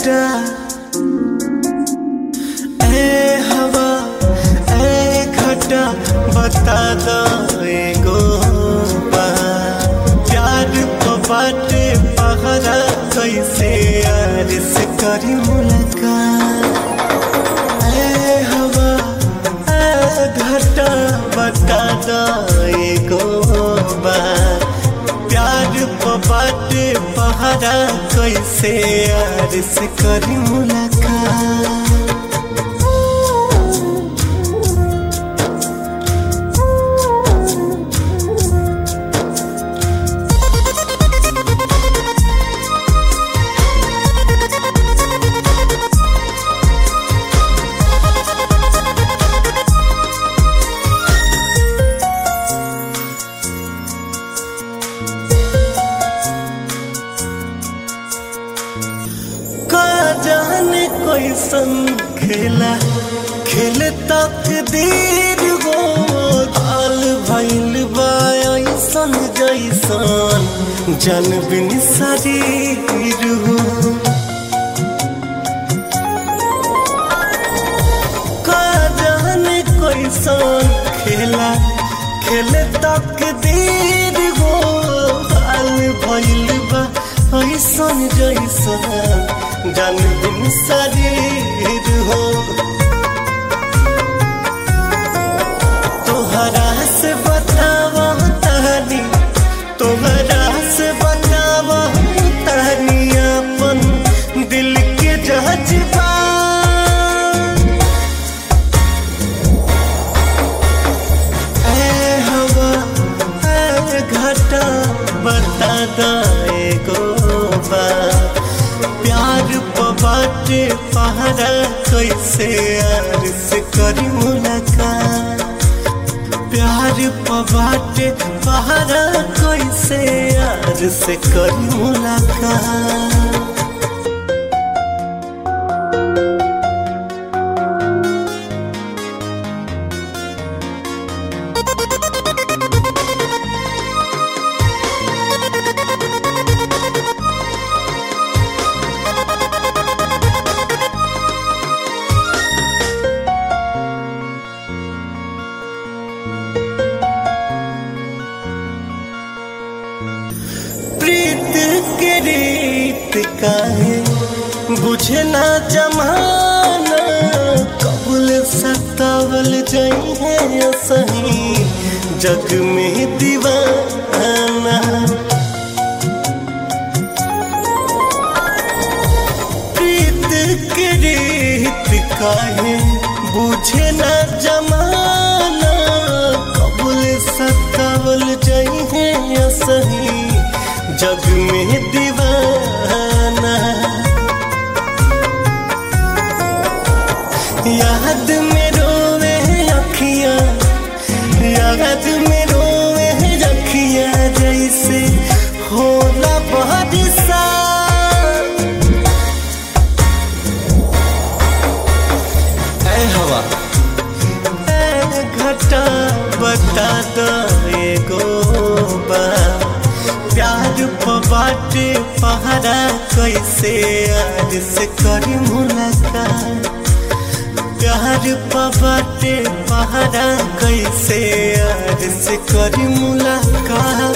घटा ए हवा ए घटा बता दो एगो बात। प्यार को बाटे पहरा कैसे यार से करी मुलाकात ए हवा ए घटा बता दो एगो बात। प्यार को बाटे पहरा कैसे यार से करी मुलाकात का जाने कोई संग खेला खेल तक देर हो काल भइल बा ऐसन जैसन जन बिन शरीर हो का जाने कोई संग खेला खेल तक देर हो काल भइल बा ऐसन जैसन जन बिन शरीर हो तोहरा से बतावा तहनी तोहरा से बतावा तहनी अपन दिल के जज्बा ए हवा ए घटा बता दा एगो बात। प्यार बाटे पहरा कैसे यार से करी मुलाकात प्यार बाटे पहरा कैसे यार से करी मुलाकात प्रीत के रीत काहे बुझे ना जमाना कबूल सतावल जाई है सही जग में दीवाना प्रीत के रीत काहे बुझे ना जमाना कबूल सतावल जाई है सही जग में दीवाना याद में रोवे अखियां याद में रोवे अखियां जैसे होला बारिशा ऐ हवा ऐ घटा बता दो एगो बात। प्यार बाटे पहरा कैसे यार से करी मुलाकात प्यार बाटे पहरा कैसे यार से करी मुलाकात